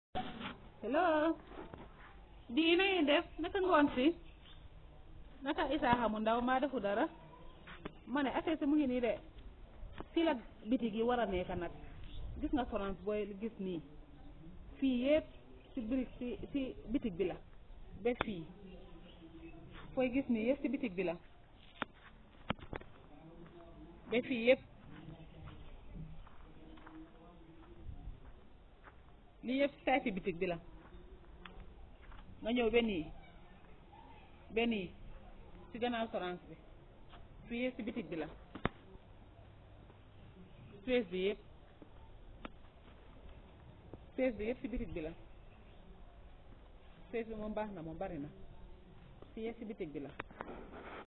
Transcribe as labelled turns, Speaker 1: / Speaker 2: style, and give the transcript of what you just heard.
Speaker 1: hello di na ngeen def naka ngoon si naka Isaaxa mu ndaw maa defu dara ma ne affaire si mu ngi nii de fii la bitig yi war a nekk nag gis nga France booy gis nii fii yëpp si birig si si bitig bi la ba fii fooy gis nii yëpp si bitig bi la ba fii yëpp lii yëpp saay si bitig bi la nga ñëw ba nii ba nii si gannaaw sorance bi fii yëpp si bitig bi la fees bi yëpp fees bi yëpp si bitig bi la fees bi moom baax na moom bari na fii yëpp si bitig bi la